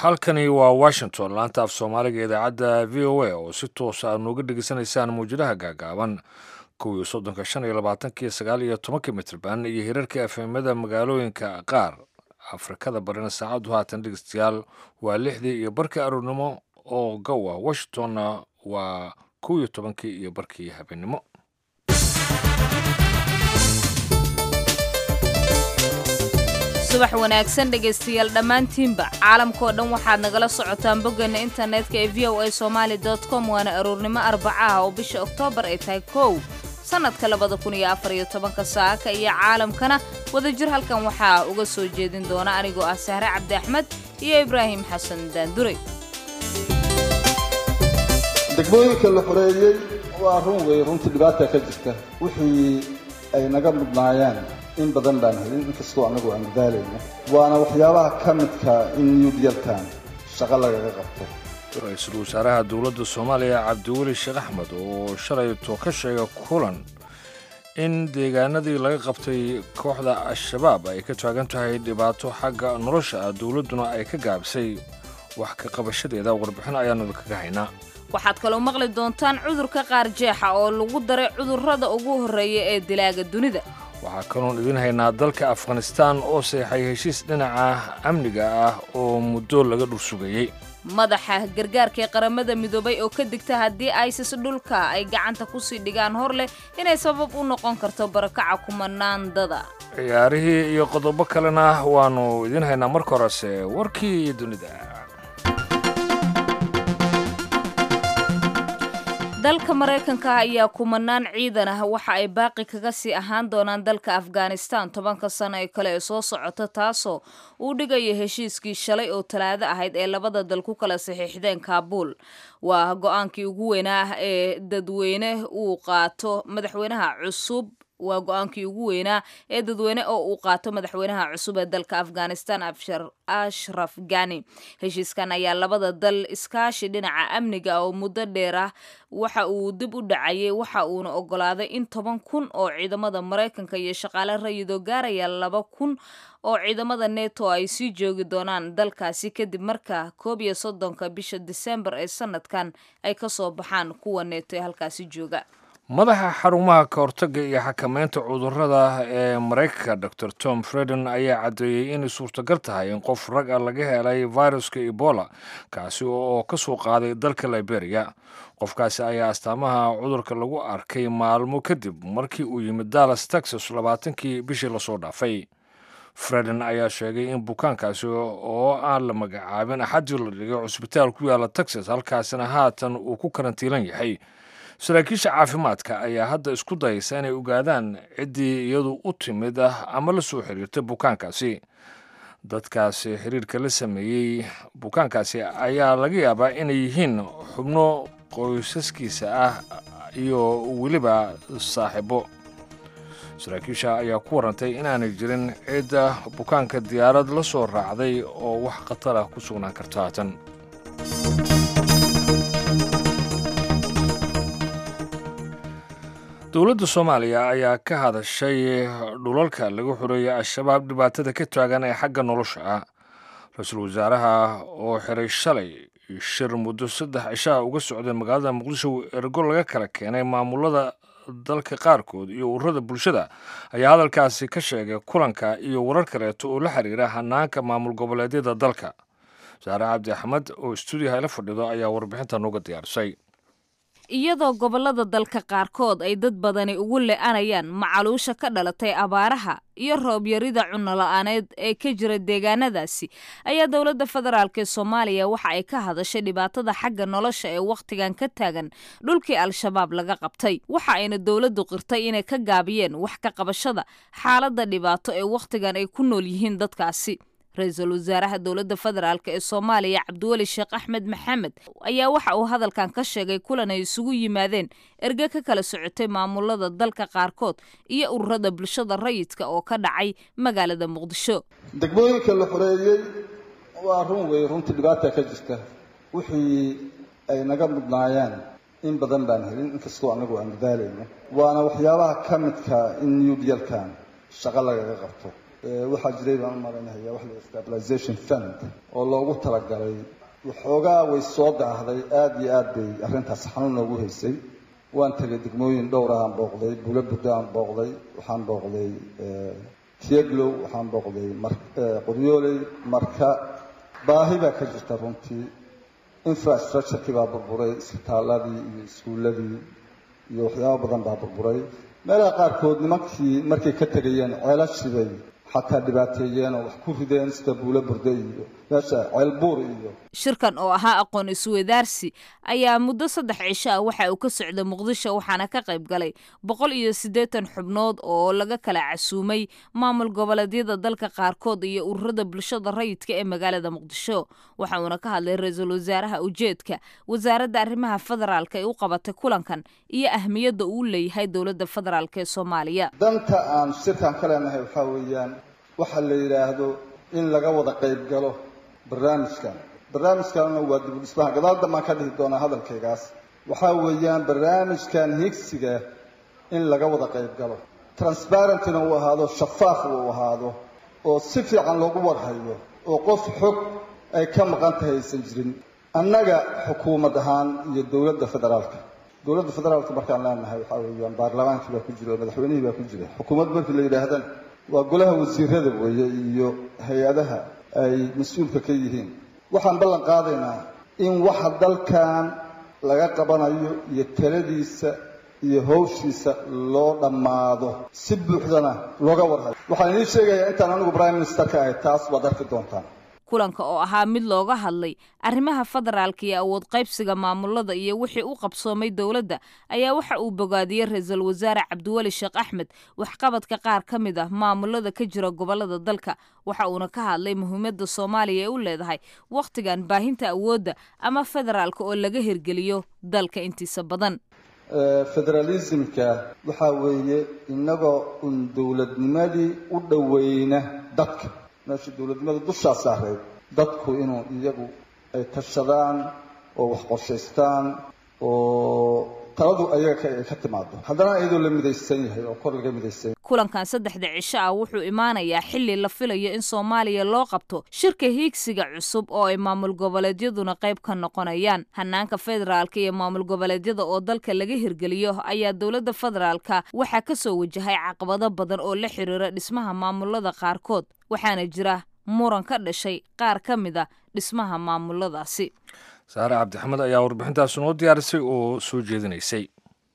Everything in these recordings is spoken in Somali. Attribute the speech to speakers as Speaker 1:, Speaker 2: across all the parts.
Speaker 1: halkani waa washington laanta af soomaaliga idaacadda v o a oo si toosa aad nooga dhegeysanaysaan mawjadaha gaagaaban kuwii soddonka shan iyo labaatanki sagaal iyo tobanka mitrban iyo hirarka efemada magaalooyinka qaar afrikada barina saacaddu haatan dhegeystayaal waa lixdii iyo barkii aroornimo oo gowa washingtonna waa kow iyo tobankii iyo barkii habeenimo
Speaker 2: subax wanaagsan dhegaystayaal dhammaantiinba caalamkao dhan waxaad nagala socotaan boggeena internetka ee v o a somaali com waana aroornimo arbacaha oo bisha oktoobar ay tahay kow sannadka labada kun iyo afar iyo tobanka saaka iyo caalamkana wadajir halkan waxaa uga soo jeedin doona anigoo ah sahre cabdi axmed iyo ibraahim xasan daandure
Speaker 3: degmooyinka la xoreeyey waa run wey runtii dhibaata ka jirta wixii ay naga mudnaayeen in badan baan helin inkastoo annagu aan dadaalayno waana waxyaabaha ka midka in new dealkan shaqo lagaga qabto
Speaker 1: ra-iisul wasaaraha dowladda soomaaliya cabdiweli sheekh axmed oo shalayto ka sheega kulan in deegaanadii laga qabtay kooxda al-shabaab ay ka taagan tahay dhibaato xagga nolosha ah dowladduna ay ka gaabisay wax ka qabashadeeda warbixin ayaanu kaga haynaa
Speaker 2: waxaad kaloo maqli doontaan cudurka qaar jeexa oo lagu daray cudurrada ugu horreeya ee dilaaga dunida
Speaker 1: waxaa kaloon idin haynaa dalka afghanistaan oo seexay heshiis dhinaca amniga ah oo muddo laga dhursugayey
Speaker 2: madaxa gargaarka ee qaramada midoobay oo ka digta haddii isis dhulka ay gacanta kusii dhigaan hor leh inay sabab u noqon karto barakaca kumanaandada
Speaker 1: ciyaarihii iyo qodobo kalena waannu idin haynaa marka horese warkii dunida
Speaker 2: dalka maraykanka ayaa kumanaan ciidan ah waxa ay baaqi kaga sii ahaan doonaan dalka afghanistan tobanka sano ee kale ee soo socota taasoo uu dhigaya heshiiskii shalay oo talaado ahayd ee labada dal ku kala saxiixdeen kaabuul waa go-aankii ugu weynaa ah ee dadweyne uu qaato madaxweynaha cusub waa go-aankii ugu weynaa ee dadweyne oo uu qaato madaxweynaha cusub ee dalka afghanistan ashraf gani heshiiskan ayaa labada dal iskaashi dhinaca amniga oo muddo dheer ah waxa uu dib u dhacayay waxa uuna ogolaaday in toban kun oo ciidamada maraykanka iyo shaqaale rayidoo gaaraya laba kun oo ciidamada neto ay sii joogi doonaan dalkaasi kadib marka koob iyo soddonka bisha disembar ee sanadkan ay ka soo baxaan kuwa neto ee halkaasi jooga
Speaker 1: madaxa xarumaha ka hortagga iyo xakamaynta cudurrada ee maraykanka dor tom freden ayaa caddeeyey inay suurtagal tahay in qof rag a laga helay viruska ebola kaasi oo ka soo qaaday dalka liberia qofkaasi ayaa astaamaha cudurka lagu arkay maalmo kadib markii uu yimid dallas texas labaatankii bishii lasoo dhaafay freden ayaa sheegay in bukaankaasi oo aan la magacaabin axadii la dhigay cusbitaal ku yaala texas halkaasina haatan uu ku karantiilan yahay saraakiisha caafimaadka ayaa hadda isku dayaysa inay ogaadaan ciddii iyadu u timid ah ama la soo xiriirtay bukaankaasi dadkaasi xiriirka la sameeyey bukaankaasi ayaa laga yaabaa inay yihiin xubno qoysaskiisa ah iyo weliba saaxiibo saraakiisha ayaa ku warantay inaanay jirin cidda bukaanka diyaarad la soo raacday oo wax khatar ah ku sugnaan karto haatan dowladda soomaaliya ayaa ka hadashay dhulalka laga xoreeyay al-shabaab dhibaatada ka taagan ee xagga nolosha ah ra-iisul wasaaraha oo xiray shalay shir muddo saddex cishaa uga socday magaalada muqdisho ergo laga kala keenay maamulada dalka qaarkood iyo ururada bulshada ayaa hadalkaasi ka sheegay kulanka iyo warar kaleeto oo la xiriira hanaanka maamul goboleedyada dalka wasaare cabdi axmed oo stuudiyaha ila fadhido ayaa warbixinta nooga diyaarisay
Speaker 2: iyadoo gobollada dalka qaarkood ay dad badani ugu le-anayaan macaluusha ka dhalatay abaaraha iyo roobyarida cunno-la-aaneed ee ka jira deegaanadaasi ayaa dowladda federaalk ee soomaaliya waxa ay ka hadashay dhibaatada xagga nolosha ee wakhtigan ka taagan dhulkii al-shabaab laga qabtay waxa ayna dowladdu qirtay inay ka gaabiyeen wax ka qabashada xaaladda dhibaato ee wakhtigan ay ku nool yihiin dadkaasi ra-iisul wasaaraha dowladda federaalk ee soomaaliya cabdiweli sheekh axmed maxamed ayaa waxa uu hadalkan ka sheegay kulan ay isugu yimaadeen erge ka kala socotay maamulada dalka qaarkood iyo ururada bulshada rayidka oo ka dhacay magaalada muqdisho
Speaker 3: degmooyinka la xoreeyey waa run wey runtii dhibaata ka jirta wixii ay naga mudnaayeen in badan baan helin inkastoo annagu aan dadaalayno waana waxyaabaha ka midka in new dealkan shaqo lagaga qabto waxaa jiray baan u malaynayaa wax la stabilization fund oo loogu talagalay waxoogaa way soo daahday aada iyo aad bay arrintaas xanuun noogu haysay waan tegay degmooyin dhowra aan booqday bulo buddo aan booqday waxaan booqday tieglow waxaan booqday qoryooley marka baahi baa ka jirta runtii infrastructurekii baa burburay isbitaaladii iyo iskuulladii iyo waxyaabo badan baa burburay meelaha qaarkood nimankii markay ka tegayeen ceelashibay xataa dhibaateeyeen oo wax ku rideen sida buulo burde iyo meesha ceelbuur iyo
Speaker 2: shirkan oo ahaa aqoon isweydaarsi ayaa muddo saddex cisho ah waxa uu ka socday muqdisho waxaana ka qayb galay boqol iyo siddeetan xubnood oo laga kala casuumay maamul goboleedyada dalka qaarkood iyo ururada bulshada rayidka ee magaalada muqdisho waxa uuna ka hadlay ra-iisul wasaaraha ujeedka wasaaradda arrimaha federaalka ee u qabatay kulankan iyo ahmiyadda uu leeyahay dowladda federaalk ee soomaaliya
Speaker 3: danta aan shirkan ka leenahay waxaa weeyaan waxa la yidhaahdo in laga wada qayb galo barnaamijkan barnaamijkanna waa dib u dhismaha gadaal dambaan ka dhihi doonaa hadalkaygaas waxaa weeyaan barnaamijkan higsiga in laga wada qayb galo transparentina uu ahaado shafaaf uu ahaado oo si fiican loogu warhayo oo qof xog ay ka maqan tahay aysan jirin annaga xukuumad ahaan iyo dowladda federaalka dowladda federaalka markaan leenahay waxaa weeyaan baarlamaankii baa ku jira oo madaxweynihii baa ku jira xukuumad markii la yidhaahdana waa golaha wasiirada weeye iyo hay-adaha ay mas-uulka ka yihiin waxaan ballan qaadaynaa in waxa dalkan laga qabanayo iyo taladiisa iyo hawshiisa loo dhammaado si buuxdana looga warhayo waxaan idiin sheegayaa intaan anigu prime minister ka ahay taas waad arki doontaan
Speaker 2: kulanka oo ahaa mid looga hadlay arrimaha federaalka iyo awood qaybsiga maamulada iyo wixii u qabsoomay dowladda ayaa waxa uu bogaadiyey ra-iisul wasaare cabdiweli sheekh axmed waxqabadka qaar ka mid ah maamulada ka jira gobolada dalka waxa uuna ka hadlay muhiimadda soomaaliya ee u leedahay wakhtigan baahinta awoodda ama federaalka oo laga hirgeliyo dalka intiisa badan
Speaker 3: federalismka waxaa weeye innagoo un dowladnimadii u dhoweyna dadka meesha dowladnimada dushaa saareed dadku inuu iyagu ay tashadaan oo wax qorshaystaan oo taladu ayaga ay ka timaado haddana iyadoo la midaysan yahay oo kor laga midaysan yahay
Speaker 2: kulankan saddexda cisho ah wuxuu imaanayaa xili la filayo in soomaaliya loo qabto shirka hiigsiga cusub oo ay maamul goboleedyaduna qayb ka noqonayaan hanaanka federaalka iyo maamul goboleedyada oo dalka laga hirgeliyo ayaa dowladda federaalka waxaa ka soo wajahay caqabado badan oo la xiriira dhismaha maamulada qaarkood waxaana jira muran ka dhashay qaar ka mid a dhismaha maamuladaasi
Speaker 1: saare cabdixamed ayaa warbixintaas noo diyaarisay oo soo jeedinaysay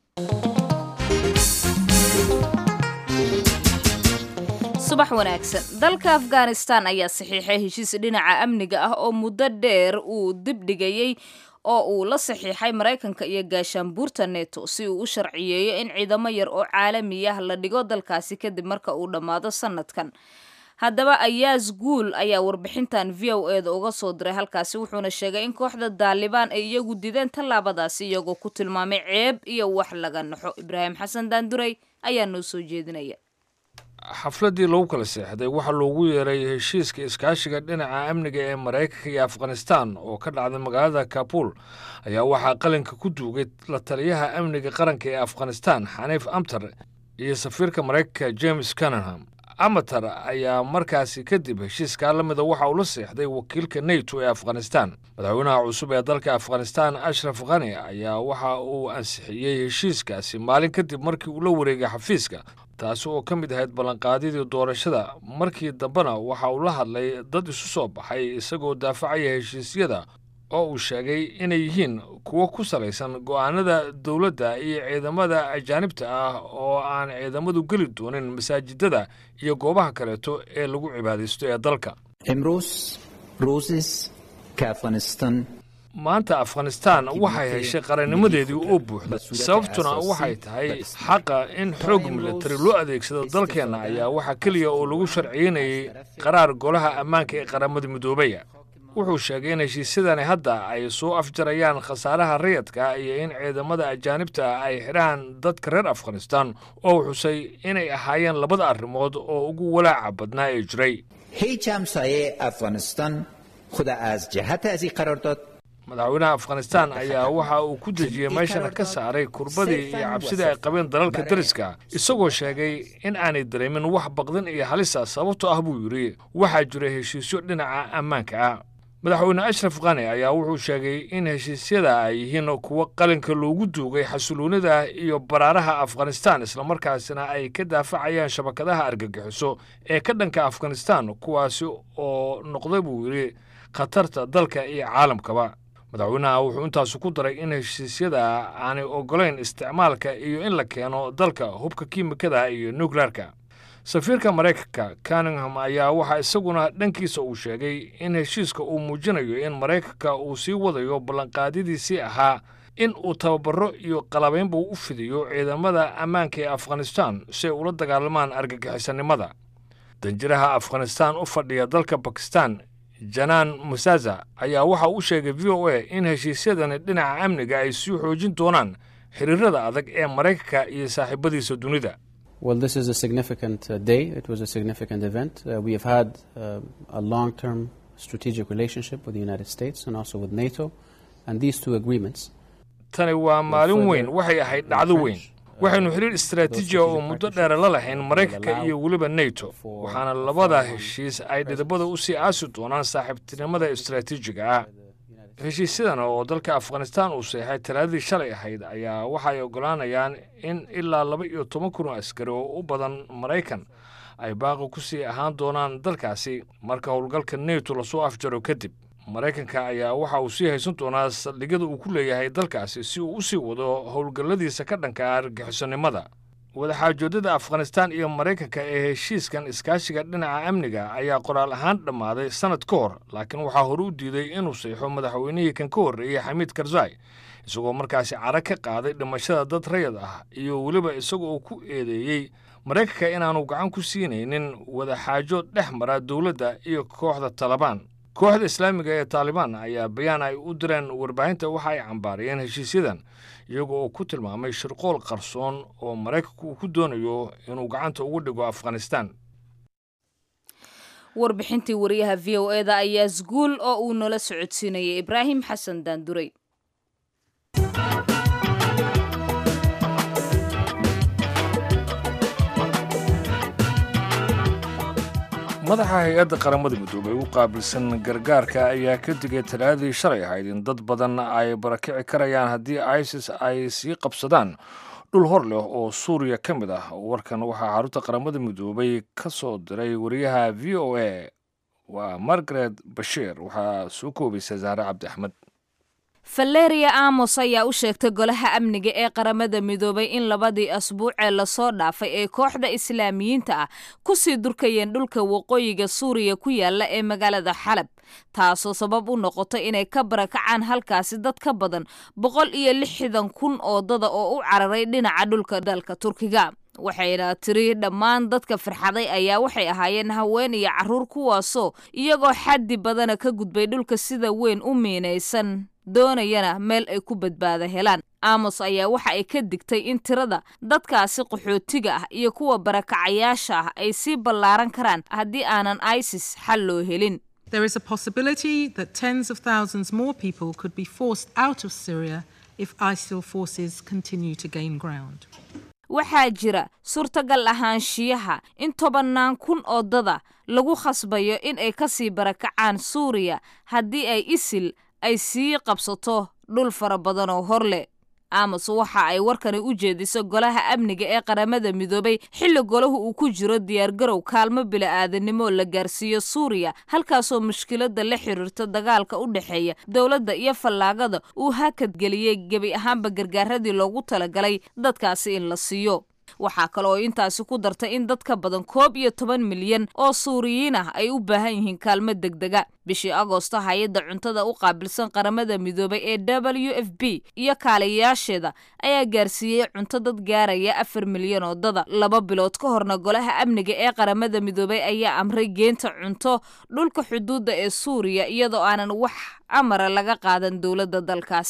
Speaker 2: subax wanaagsan dalka afghanistan ayaa saxiixay heshiis dhinaca amniga ah oo muddo dheer uu dib dhigayey oo uu la saxiixay maraykanka iyo gaashaanbuurta neto si uu u sharciyeeyo in ciidamo yar oo caalami ah la dhigo dalkaasi kadib marka uu dhammaado sanadkan haddaba ayaas guul ayaa warbixintan v o e da uga soo diray halkaasi wuxuuna sheegay in kooxda daalibaan ay iyagu dideen tallaabadaasi iyagoo ku tilmaamay ceeb iyo wax laga naxo ibraahim xasan daanduray ayaa noo soo jeedinaya
Speaker 1: xafladdii lagu kala seexday waxaa loogu yeeray heshiiska iskaashiga dhinaca amniga ee maraykanka iyo afghanistan oo ka dhacday magaalada kabul ayaa waxaa qalinka ku duugay la taliyaha amniga qaranka ee afghanistan xaniif amtar iyo safiirka maraykanka james cananham amatar ayaa markaasi kadib heshiiskaa la mida waxa uu la seexday wakiilka neto ee afghanistan madaxweynaha cusub ee dalka afghanistan ashraf khani ayaa waxa uu ansixiyey heshiiskaasi maalin kadib markii uu la wareegay xafiiska taasi oo ka mid ahayd ballanqaadyadii doorashada markii dambena waxa uu la hadlay dad isu soo baxay isagoo daafacaya heshiisyada oo uu sheegay inay yihiin kuwo ku salaysan go'aanada dowladda iyo ciidamada ajaanibta ah oo aan ciidamadu geli doonin masaajidada iyo goobaha kaleeto ee lagu cibaadaysto ee dalka maanta afghanistan waxay heshay qarannimadeedii oo buuxda sababtuna waxay tahay xaqa in xoog militari loo adeegsado dalkeenna ayaa waxaa keliya oo lagu sharciynayay qaraar golaha ammaanka ee qaramada midoobaya wuxuu sheegay in heshiisyadani hadda ay soo afjarayaan khasaaraha rayadka iyo in ciidamada ajaanibta ay xidhaan dadka reer afghanistan oo uu xusay inay ahaayeen labada arrimood oo ugu walaaca badnaa ee jiray madaxweynaha afghanistan ayaa waxa uu ku dejiyey meeshana ka saaray kurbadii iyo cabsidii ay qabeen dalalka dariska isagoo sheegay in aanay dareemin wax baqdin iyo halisa sababtoo ah buu yidhi waxaa jira heshiisyo dhinaca ammaanka ah madaxweyne ashraf khani ayaa wuxuu sheegay in heshiisyada ay yihiin kuwo qalinka loogu duugay xasiloonida iyo baraaraha afghanistan islamarkaasina ay ka daafacayaan shabakadaha argagixiso ee ka dhanka afghanistan kuwaasi oo noqday buu yidhi khatarta dalka iyo caalamkaba madaxweynaha wuxuu intaasu ku daray in heshiisyada aanay ogolayn isticmaalka iyo in la keeno dalka hubka kiimikada iyo nukleerka safiirka maraykanka cunningham ayaa waxaa isaguna dhankiisa uu sheegay in heshiiska uu muujinayo in maraykanka uu sii wadayo ballanqaadyadiisii ahaa in uu tababaro iyo qalabaynba u fidiyo ciidamada ammaanka ee afghanistan si ay ula dagaalamaan argagixisanimada danjiraha afghanistan u fadhiya dalka bakistan janaan musaza ayaa waxa uu sheegay v o a in heshiisyadani dhinaca amniga ay sii xoojin doonaan xiriirada adag ee maraykanka iyo saaxiibadiisa dunida
Speaker 4: Well, this is a significant uh, day. It was a significant event. Uh, we have had uh, a long term strategic relationship with the United States and also with NATO, and these two agreements.
Speaker 1: tani waa maalin weyn waxay ahayd dhacdo weyn waxaynu xiriir istaraatiiji oo muddo dheer la lahayn maraykanka iyo weliba neto waxaana labada heshiis ay dhidabada u sii aasi doonaan saaxiibtinimada istaraatiijiga ah heshiisyadan oo dalka afghanistan uu seexay talaadadii shalay ahayd ayaa waxay oggolaanayaan in ilaa laba iyo toban kun oo askari oo u badan maraykan ay baaqi ku sii ahaan doonaan dalkaasi marka howlgalka neto lasoo afjaro kadib maraykanka ayaa waxa uu sii haysan doonaa saldhigyada uu ku leeyahay dalkaasi si uu u sii wado howlgalladiisa ka dhanka argixisonimada wadaxaajoodada afghanistan iyo maraykanka ee heshiiskan iskaashiga dhinaca amniga ayaa qoraal ahaan dhammaaday sannad ka hor laakiin waxaa hore u diiday inuu seexo madaxweynihii kan ka horreeyey xamiid karzai isagoo markaasi cara ka qaaday dhimashada dad rayad ah iyo weliba isagoo ku eedeeyey maraykanka inaanu gacan ku siinaynin wadaxaajo dhex mara dowladda iyo kooxda talabaan kooxda islaamiga ee taalibaan ayaa bayaan ay u direen warbaahinta waxa ay cambaariyeen heshiisyadan iyagoo oo ku tilmaamay shirqool qarsoon oo maraykanku uu ku doonayo inuu gacanta ugu dhigo afghanistan
Speaker 2: warbixintii wariyaha v o eda ayaa isguul oo uu nala socodsiinayay ibraahim xasan daanduray
Speaker 1: madaxa hay-adda qaramada midoobay u qaabilsan gargaarka ayaa ka digay talaadadii shalay ahayd in dad badan ay barakici karayaan haddii isis ay sii qabsadaan dhul hor leh oo suuriya ka mid ah warkan waxaa xarunta qaramada midoobay ka soo diray wariyaha v o a waa margaret bashiir waxaa soo koobaysa zahre cabdi axmed
Speaker 2: valeria amos ayaa u sheegtay golaha amniga ee qaramada midoobay in labadii asbuucee lasoo dhaafay ee kooxda islaamiyiinta ah kusii durkayeen dhulka waqooyiga suuriya ku yaala ee magaalada xalab taasoo sabab u noqotay inay ka barakacaan halkaasi dad ka badan boqol iyo lixdan kun oo dada oo u cararay dhinaca dhulka dalka turkiga waxayna tiri dhammaan dadka farxaday ayaa waxay ahaayeen haween iyo carruur kuwaasoo iyagoo xaddi badana ka gudbay dhulka sida weyn u miinaysan doonayana meel ay ku badbaada helaan amos ayaa waxa ay ka digtay in tirada dadkaasi qaxootiga ah iyo kuwa barakacayaasha ah ay sii ballaaran karaan haddii aanan isis xal loo helin
Speaker 5: There is a possibility that tens of thousands more people could be forced out of Syria if ISIL forces continue to gain ground.
Speaker 2: waxaa jira suurtagal ahaanshiyaha in tobannaan kun oo dada lagu khasbayo in ay ka sii barakacaan suuriya haddii ay isil ay sii qabsato dhul fara badan oo hor leh amos waxa ay warkani u jeediso golaha amniga ee qaramada midoobay xilli golahu uu ku jiro diyaargarow kaalmo bila'aadanimo la gaarsiiyo suuriya halkaasoo mushkiladda la xiriirta dagaalka u dhexeeya dowladda iyo fallaagada uu hakadgeliyey gebi ahaanba gargaaradii loogu talagalay dadkaasi in la siiyo waxaa kale oo intaasi ku dartay in dad ka badan koob iyo toban milyan oo suuriyiin ah ay u baahan yihiin kaalmo degdega bishii agoosto hay-adda cuntada u qaabilsan qaramada midoobay ee w f b iyo kaaliyayaasheeda ayaa gaarsiiyey cunto dad gaaraya afar milyan oo dada laba bilood ka horna golaha amniga ee qaramada midoobay ayaa amray geenta cunto dhulka xuduudda ee suuriya iyadoo aanan wax amara laga qaadan dowladda dalkaasi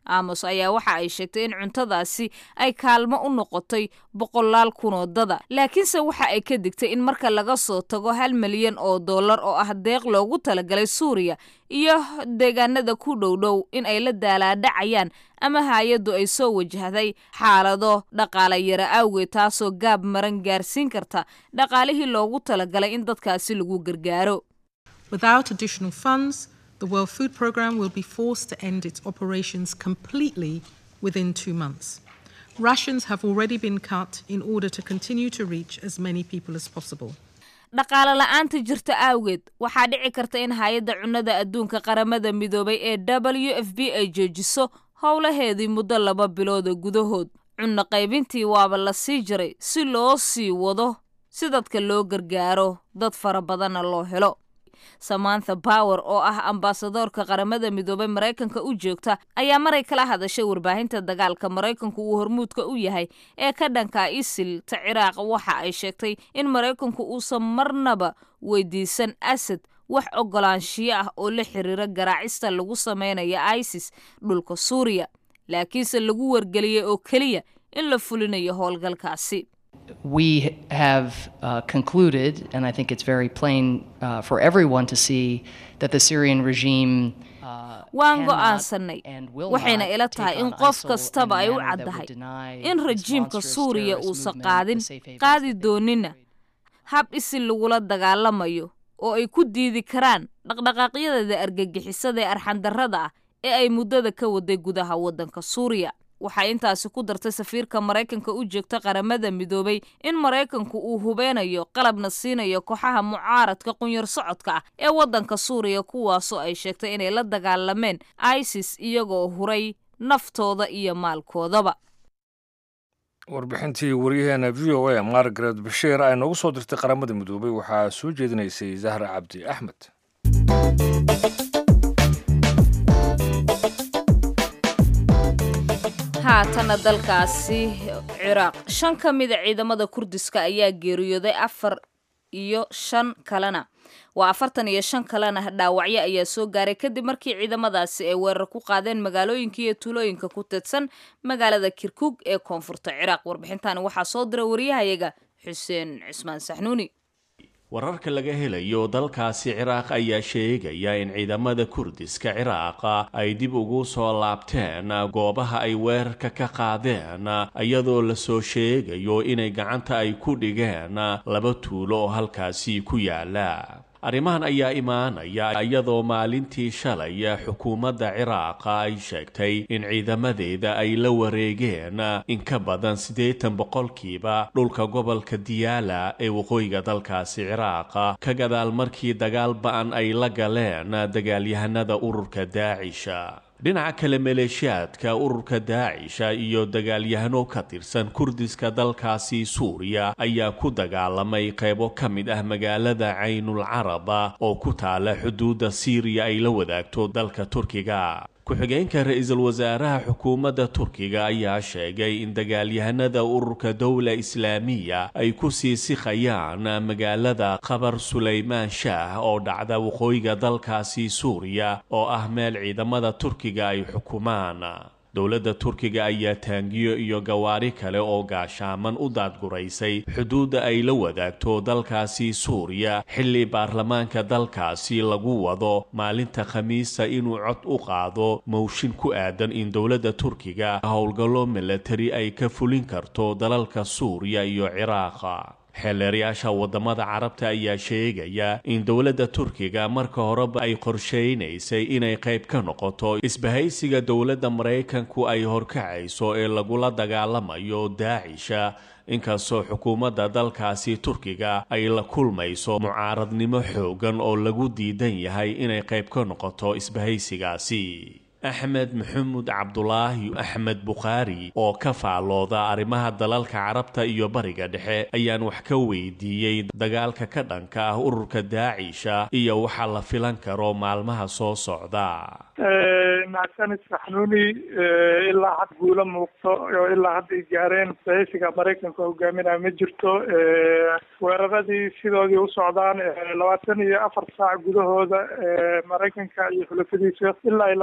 Speaker 2: amos ayaa waxa ay sheegtay in cuntadaasi ay kaalmo u noqotay boqolaal kunoo dada laakiinse waxa ay ka digtay in marka laga soo tago hal milyan oo dollar oo ah deeq loogu talagalay suuriya iyo deegaanada ku dhowdhow in ay la daalaadhacayaan ama hay-addu ay soo wajahday xaalado dhaqaale yara awgeed taasoo gaab maran gaarsiin karta dhaqaalihii loogu talagalay in dadkaasi lagu gargaaro
Speaker 5: Without additional funds, the World Food Programme will be forced to end its operations completely within two months. Rations have already been cut in order to continue to reach as many people as possible.
Speaker 2: dhaqaale la-aanta jirta awgeed waxaa dhici karta in hay-adda cunnada adduunka qaramada midoobay ee w f b ay joojiso howlaheedii muddo laba bilooda gudahood cunno qaybintii waaba la sii jiray si loo sii wado si dadka loo gargaaro dad fara badanna loo helo samantha power oo ah ambaasadoorka qaramada midoobay maraykanka u joogta ayaa maray kala hadashay warbaahinta dagaalka maraykanku uu hormuudka u yahay ee ka dhanka isil ta ciraaq waxa ay sheegtay in maraykanku uusan marnaba weydiisan asad wax ogolaanshiyo ah oo la xiriira garaacista lagu sameynaya isis dhulka suuriya laakiinse lagu wargeliyey oo keliya in la fulinayo howlgalkaasi
Speaker 6: we have uh, concluded, and I think it's very plain uh, for everyone to see, that the Syrian regime. Uh,
Speaker 2: waan
Speaker 6: cannot
Speaker 2: go'aansanay
Speaker 6: and will
Speaker 2: waxayna
Speaker 6: not
Speaker 2: ila
Speaker 6: take
Speaker 2: tahay in
Speaker 6: on
Speaker 2: qof
Speaker 6: ISIL
Speaker 2: kastaba ay
Speaker 6: in a
Speaker 2: u
Speaker 6: manner that would
Speaker 2: caddahay
Speaker 6: deny
Speaker 2: in
Speaker 6: this
Speaker 2: rajiimka
Speaker 6: monstrous
Speaker 2: suuriya
Speaker 6: terrorist
Speaker 2: uusan
Speaker 6: movement
Speaker 2: qaadin
Speaker 6: the safe havens
Speaker 2: qaadi
Speaker 6: that they
Speaker 2: doonina
Speaker 6: enjoyed.
Speaker 2: hab isil lagula dagaalamayo oo ay ku diidi karaan dhaqdhaqaaqyadeeda argagixisada ee arxandarrada ah ee ay muddada ka waday gudaha waddanka suuriya waxay intaasi ku dartay safiirka maraykanka u joogta qaramada midoobay in maraykanku uu hubeynayo qalabna siinayo kooxaha mucaaradka qunyar socodka ah ee waddanka suuriya kuwaasoo ay sheegtay inay la dagaalameen isis iyagoo huray naftooda iyo maalkoodaba
Speaker 1: warbixintii waryaheena v o a margaret bashiir ay noogu soo dirtay qaramada midoobay waxaa soo jeedinaysay zahra cabdi axmed
Speaker 2: haatana dalkaasi ciraaq shan ka mida ciidamada kurdiska ayaa geeriyooday afar iyo shan kalena waa afartan iyo shan kalena dhaawacyo ayaa soo gaaray kadib markii ciidamadaasi ay weerar ku qaadeen magaalooyinka iyo tuulooyinka ku teedsan magaalada kirkug ee koonfurta ciraaq warbixintaani waxaa soo dira wariyahayaga xuseen cismaan saxnuuni
Speaker 7: wararka laga helayo dalkaasi ciraaq ayaa sheegaya in ciidamada kurdiska ciraaqa ay dib ugu soo laabteen goobaha ay weerarka ka qaadeen iyadoo lasoo sheegayo inay gacanta ay ku dhigeen laba tuulo oo halkaasi ku yaala arrimahan ayaa imaanaya iyadoo maalintii shalay xukuumadda ciraaqa ay sheegtay in ciidamadeeda ay la wareegeen in ka badan siddeetan boqolkiiba dhulka gobolka diyaala ee waqooyiga dalkaasi ciraaqa ka gadaal markii dagaal ba-an ay la galeen dagaalyahanada ururka daacisha dhinaca kale maleeshiyaadka ururka daacisha iyo dagaalyahano ka tirsan kurdiska dalkaasi suuriya ayaa ku dagaalamay qaybo ka mid ah magaalada caynul caraba oo ku taala xuduudda siiriya ay la wadaagto dalka turkiga ku-xigeenka ra-iisul wasaaraha xukuumadda turkiga ayaa sheegay in dagaalyahanada ururka dowla islaamiya ay ku sii sikhayaan magaalada qabar sulaymaan shaah oo dhacda waqooyiga dalkaasi suuriya oo ah meel ciidamada turkiga ay xukumaan dowladda turkiga ayaa taangiyo iyo gawaari kale oo gaashaaman u daadguraysay xuduudda ay la wadaagto dalkaasi suuriya xilli baarlamaanka dalkaasi lagu wado maalinta khamiista inuu cod u qaado mowshin ku aadan in dowladda turkiga howlgallo milatari ay ka fulin karto dalalka suuriya iyo ciraaqa xeeleerayaasha wadamada carabta ayaa sheegaya in dowladda turkiga marka horeba ay qorsheynaysay inay qayb ka noqoto isbahaysiga dowladda maraykanku ay horkacayso ee lagula dagaalamayo daacisha inkastoo xukuumadda dalkaasi turkiga ay la kulmayso mucaaradnimo xoogan oo lagu diidan yahay inay qayb ka noqoto isbahaysigaasi axmed maxamuud cabdulaahi axmed bukhaari oo ka faalooda arrimaha dalalka carabta iyo bariga dhexe ayaan wax ka weydiiyey dagaalka ka dhanka ah ururka daacisha iyo waxa la filan karo maalmaha soo socda
Speaker 8: macsanid saxnuuni ilaa had guulo muuqto oo ilaa hadda ay gaareen saysiga maraykanka hogaaminaya ma jirto weeraradii sidoodii u socdaan labaatan iyo afar saac gudahooda maraykanka iyo xulafadiisa ilaa iyo labaatan iyo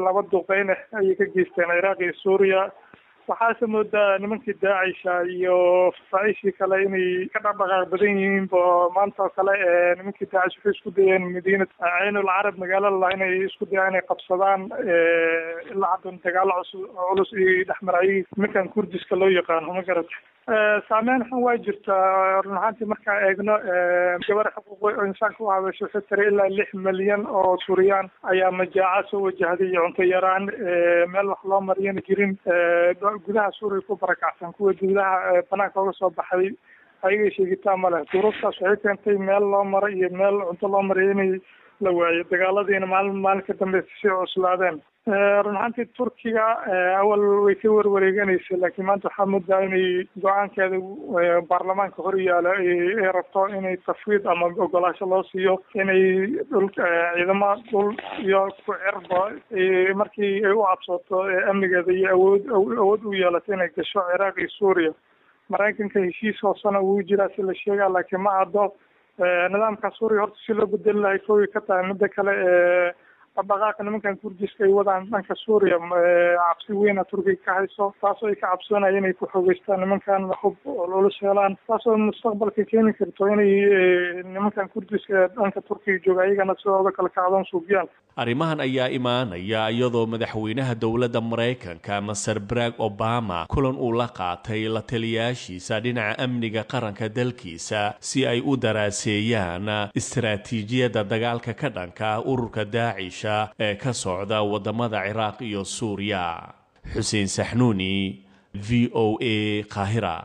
Speaker 8: laba duqeyn ayay ka geysteen ciraaq iyo suuriya waxaase moodaa nimankii daacisha iyo fasaa'ishii kale inay ka dhaqdhaqaaq badan yihiin bo maanta oo kale nimankii daacish waxay isku dayeen madiina caynul carab magaalada lah inay isku dayaan inay qabsadaan ilaa haddan dagaalo cusub culus iyo dhexmarayay nimankan kurdiska loo yaqaano ma garata saameyn xun waa jirtaa run ahaantii markaa eegno gabar xuquuq insaanka u hadasho waxay tiri ilaa lix milyan oo suuriyaan ayaa majaaca soo wajahday iyo cunto yaraan meel wax loo mariyana jirin gudaha suuriya ku barakacsan kuwa gudaha banaanka oga soo baxay ayaga sheegitaan ma leh duruuftaas waxay keentay meel loo maro iyo meel cunto loo mariyo inay la waayo dagaaladiina maalin maalin ka dambe sii cuslaadeen run ahaantii turkiga awal way ka warwareeganaysa laakiin maanta waxaa moodaa inay go-aankeeda baarlamaanka hor yaalo ay rabto inay tafwiid ama ogolaasho loo siiyo inay dhul ciidamo dhul iyo ku cirba markii ay u cabsooto amnigeeda iyo awood awood u yeelato inay gasho ciraaq iyo suuriya maraykanka heshiis hoosena wuu jiraa si la sheegaa laakiin ma caddo nidaamka suuriya horta si loo bedeli lahay kowi ka tahay midda kale dhaqdhaqaaqa nimankan kurdiska ay wadaan dhanka suuriya cabsi weyna turkiga ka hayso taasoo ay ka cabsoonaya inay ku xoogeystaan nimankan hub culus helaan taasoo mustaqbalka keeni karto inay nimankan kurdiska dhanka turkiga jooga ayagana sidooda kale kacdoon suubiyaan
Speaker 7: arrimahan ayaa imaanaya iyadoo madaxweynaha dowladda maraykanka maser barack obama kulan uu la qaatay la taliyaashiisa dhinaca amniga qaranka dalkiisa si ay u daraaseeyaan istaraatiijiyadda dagaalka ka dhanka ururka daacish ee ka socda wadamada ciraaq iyo suuriya xuseen saxnuuni v o a qaahira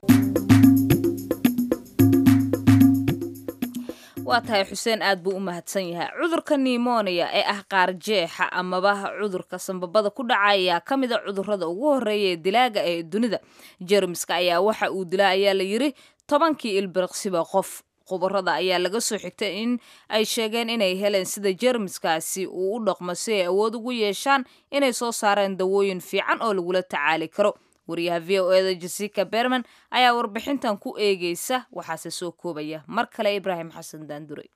Speaker 2: waa tahay xuseen aad buu u mahadsan yahay cudurka nimonia ee ah qaarjeexa amaba cudurka sambabada ku dhaca ayaa ka mid a cudurada ugu horeeya ee dilaaga ee dunida jermiska ayaa waxa uu dilaa ayaa la yiri tobankii ilbiriqsiba qof khubarada ayaa laga soo xigtay in ay sheegeen inay heleen sida jermiskaasi uu u dhaqmo si ay awood ugu yeeshaan inay soo saareen dawooyin fiican oo lagula tacaali karo wariyaha v o eda jessica berman ayaa warbixintan ku eegeysa waxaase soo koobaya mar kale ibraahim xasan daandurey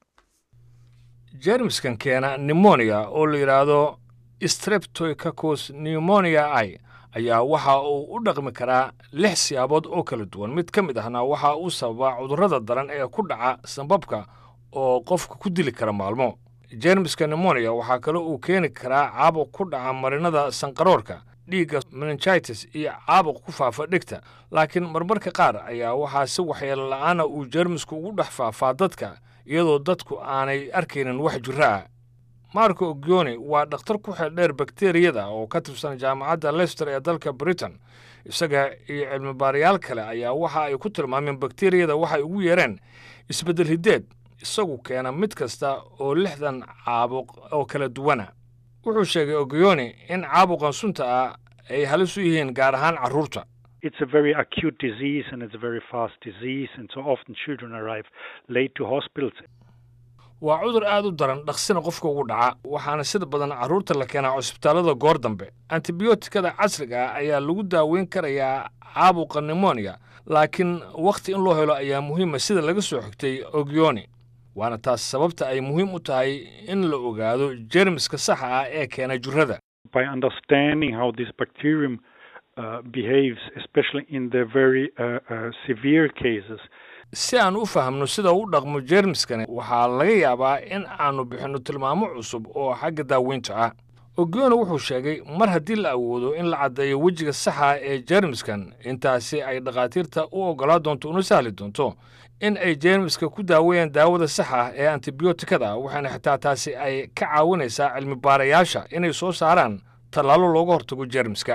Speaker 1: jermiskan keena nimonia oo la yidhaahdo streptococcus pneumonia i ayaa waxa uu u dhaqmi karaa lix siyaabood oo kala duwan mid ka mid ahna waxa uu sababaa cudurrada daran ee ku dhaca sambabka oo qofka ku dili kara maalmo jermiska nimonia waxaa kale uu keeni karaa caabuq ku dhaca marinada sanqaroorka dhiigga meningitis iyo caabuq ku faafa dhegta laakiin marmarka qaar ayaa waxaa si waxyeelo la'aana uu jermisku ugu dhex faafaa dadka iyadoo dadku aanay arkaynin wax jiro ah marko ogioni waa dhakhtar ku xeeldheer bakteriyada oo ka tirsan jaamacadda lester ee dalka britain isaga iyo cilmibaarayaal kale ayaa waxa ay ku tilmaameen bakteriyada waxay ugu yeereen isbeddel hiddeed isagu keena mid kasta oo lixdan caabuq oo kala duwana wuxuu sheegay ogioni in caabuqan sunta ah ay halis u yihiin gaar ahaan carruurta
Speaker 9: It's a very acute disease and it's a very fast disease, and so often children arrive late to hospitals.
Speaker 1: waa cudur aad u daran dhaqsina qofka ugu dhaca waxaana sida badan carruurta la keenaa cusbitaallada goor dambe antibiyootikada casriga ah ayaa lagu daaweyn karayaa caabuqa nimonia laakiin wakhti in loo helo ayaa muhiima sida laga soo xigtay ogioni waana taas sababta ay muhiim u tahay in la ogaado jermiska saxa ah ee keena jirrada
Speaker 9: By understanding how this bacterium uh, behaves, especially in the very uh, uh, severe cases,
Speaker 1: si aan u fahamno sida u dhaqmo jermiskani waxaa laga yaabaa in aanu bixinno tilmaamo cusub oo xagga daaweynta ah ogiona wuxuu sheegay mar haddii la awoodo in la caddeeyo wejiga saxa ee jermiskan intaasi ay dhakhaatiirta u oggolaa doonto una sahli doonto in ay jermiska ku daaweeyaan daawada saxa ah ee antibiyootikada waxaana xitaa taasi ay ka caawinaysaa cilmi baarayaasha inay soo saaraan tallaalo looga hortago jermiska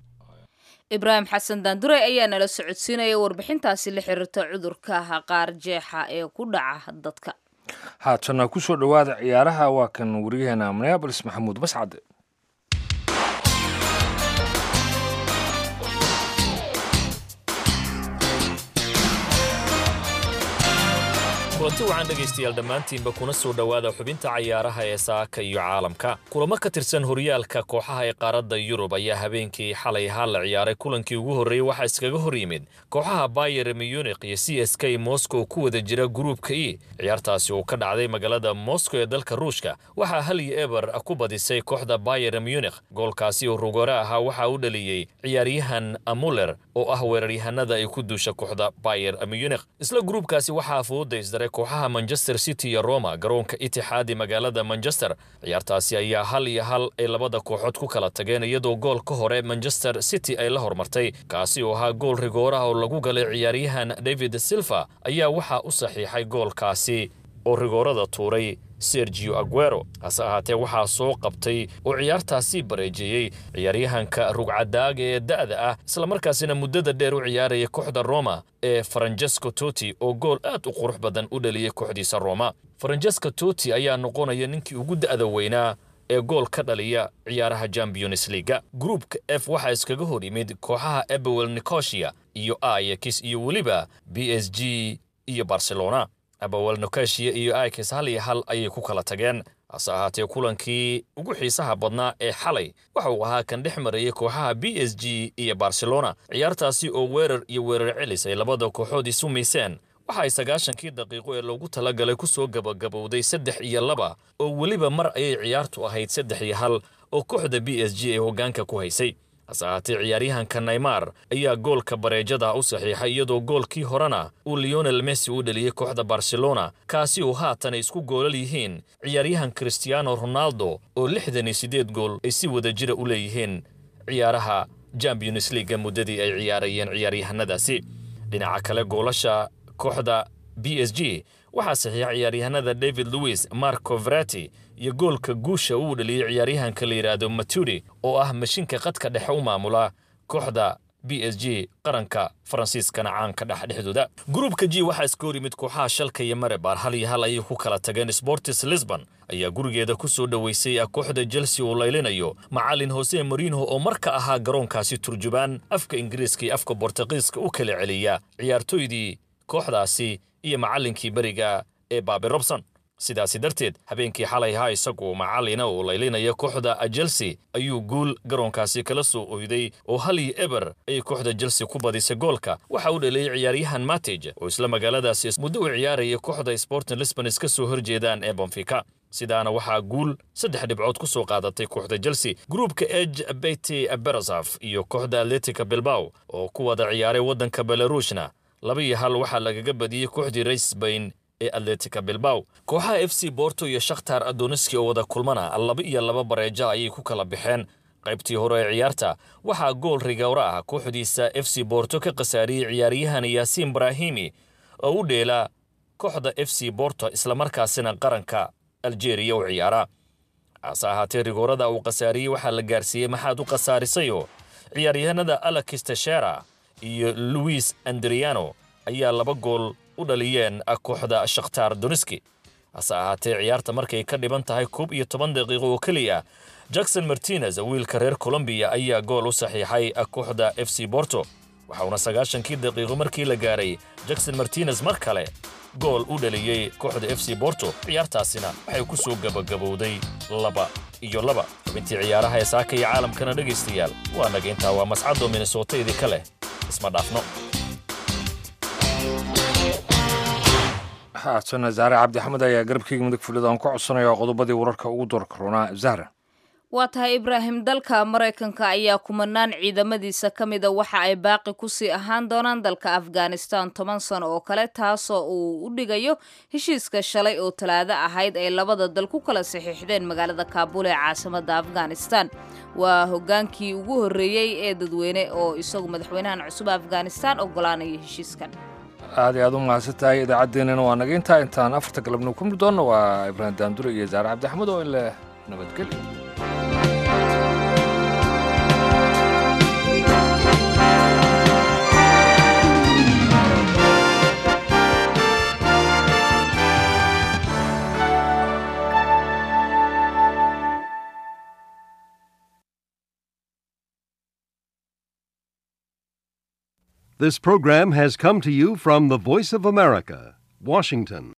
Speaker 2: ibraahim xasan daandure ayaa nala socodsiinaya warbixintaasi la xiriirta cudurka qaar jeexa ee ku dhaca dadka
Speaker 1: haatana ku soo dhowaada ciyaaraha waa kan wariyaheena minneabolis maxamuud mascade
Speaker 10: kulanti wacan dhegaystayaal dhammaantiinba kuna soo dhowaada xubinta cayaaraha ee saaka iyo caalamka kulamo ka tirsan horyaalka kooxaha ee qaaradda yurub ayaa habeenkii xalay ahaa la ciyaaray kulankii ugu horreeyey waxaa iskaga hor yimid kooxaha bayer munich iyo c s k moscow ku wada jira gruupka e ciyaartaasi oo ka dhacday magaalada moscow ee dalka ruushka waxaa hal iyo eber ku badisay kooxda bayer munich goolkaasi oo rugore ahaa waxaa u dhaliyey ciyaaryahan muller oo ah weeraryahanada ay ku duusha kooxda bayer munich isla gruupkaasi waxaa fooda isdaray kooxaha manchester city iyo roma garoonka itixaadi magaalada manchester ciyaartaasi ayaa hal iyo hal ay labada kooxood ku kala tageen iyadoo gool ka hore manchester city ay la hormartay kaasi oo ahaa gool rigooraha oo lagu galay ciyaaryahan david silva ayaa waxaa u saxiixay goolkaasi oo rigoorada tuuray sergio aguero hase ahaatee waxaa soo qabtay oo ciyaartaasi bareejeeyey ciyaaryahanka rugcadaaga ee da'da ah islamarkaasina muddada dheer u ciyaaraya kooxda roma ee faranjesco toti oo gool aad u qurux badan u dhaliyey kooxdiisa roma faranjesco toti ayaa noqonaya ninkii ugu da'da weynaa ee gool ka dhaliya ciyaaraha champions leaga gruupka f waxaa iskaga hor yimid kooxaha ebewel nicosia iyo ayax iyo weliba b s g iyo barcelona abawel nokeshiya iyo ikes hal iyo hal ayay ku kala tageen hase ahaatee kulankii ugu xiisaha badnaa ee xalay waxa uu ahaa kan dhex marayay kooxaha b s g iyo barcelona ciyaartaasi oo weerar iyo weerar celis ay labada kooxood isu miiseen waxa ay sagaashankii daqiiqo ee loogu talagalay ku soo gabagabowday saddex iyo laba oo weliba mar ayay ciyaartu ahayd saddex iyo hal oo kooxda b s g ay hoggaanka ku haysay hase ahaatee ciyaaryahanka naymar ayaa goolka bareejada u saxiixay iyadoo goolkii horena uu leonel messi u dhaliyey kooxda barcelona kaasi oo haatan ay isku goolal yihiin ciyaaryahan christiano ronaldo oo lixdan iyo siddeed gool ay si wada jira u leeyihiin ciyaaraha champions leaga muddadii ay ciyaarayeen ciyaaryahanadaasi dhinaca kale goolasha kooxda b s g waxaa saxiixa ciyaaryahanada david louis marco verati iyo goolka guusha uu dhaliyey ciyaaryahanka la yidhaahdo maturi oo ah mashinka qadka dhexe u maamula kooxda b s g qaranka faransiiskana caanka dhex dhexdooda gruupka g waxaa iska hor yimid kooxaha shalka iyo marebar hal iyo hal ayay ku kala tageen sportis lisbon ayaa gurigeeda ku soo dhoweysay kooxda chelsea uu laylinayo macalin hose marino oo marka ahaa garoonkaasi turjubaan afka ingiriiska iyo afka bortugiiska u kala celiya ciyaartoydii kooxdaasi iyo macallinkii beriga ee baabi robson sidaasi darteed habeenkii xalay ahaa isagu macallina uu laylinaya kooxda chelsea ayuu guul garoonkaasi kala soo oyday oo hal iyo eber ayay kooxda chelsea ku badisay goolka waxa uu dhaliyey ciyaaryahan matij oo isla magaaladaasi muddo u ciyaaraya kooxda sporting lisbon iska soo horjeedaan ee bonfika sidaana waxaa guul saddex dhibcood ku soo qaadatay kooxda chelsea gruupka eg beti berosaf iyo kooxda atletica bilbaw oo ku wada ciyaaray waddanka belaruushna laba iyo hal waxaa lagaga badiyey kooxdii raysbayn ee atletica bilbaw kooxaha f c borto iyo shakhtar adoniski oo wada kulmana laba iyo laba bareeja ayay ku kala baxeen qaybtii hore ee ciyaarta waxaa gool rigowra ah kooxdiisa f c borto ka khasaariyey ciyaaryahan yaasiin brahimi oo u dheela kooxda f c borto islamarkaasina qaranka aljeeriya u ciyaara hase ahaatee rigoorada uu khasaariyey waxaa la gaarsiiyey maxaad u khasaarisayo ciyaaryahanada alex teshera iyo luis andriano ayaa laba gool u dhaliyeen kooxda shakhtar doniski hase ahaatee ciyaarta markay ka dhiban tahay koob iyo toban daqiiqo oo keliya jackson martinez wiilka reer colombiya ayaa gool u saxiixay kooxda f c borto waxauna sagaashankii daqiiqo markii la gaaray jackson martinez mar kale gool u dhaliyey kooxda f c borto ciyaartaasina waxay ku soo gabagabowday laba iyo laba xubintii ciyaaraha ee saaka iyo caalamkana dhegaystayaal waa naga intaa waa mascadoo minnesota idinka leh isma dhaafno
Speaker 1: haatana zahre cabdi axmed ayaa garabkeyga mudug fulida aan ku codsanaya qodobadii wararka ugu doorka roonaa zahra
Speaker 2: waa tahay ibraahim dalka maraykanka ayaa kumanaan ciidamadiisa ka mida waxa ay baaqi kusii ahaan doonaan dalka afghanistan toban sano oo kale taasoo uu u dhigayo heshiiska shalay oo talaado ahayd ay labada dal ku kala saxiixdeen magaalada kaabul ee caasimada afghanistan waa hogaankii ugu horreeyey ee dadweyne oo isagu madaxweynahan cusub afghanistan ogolaanaya heshiiskan
Speaker 1: aad iyo aad u mahadsan tahay idaacaddeenana waa naga intaa intaan afarta galabnimo ku mid doonna waa ibraahim daandure iyo zaare cabdi axmed oo in leh nabadgelyo
Speaker 11: This program has come to you from the Voice of America, Washington.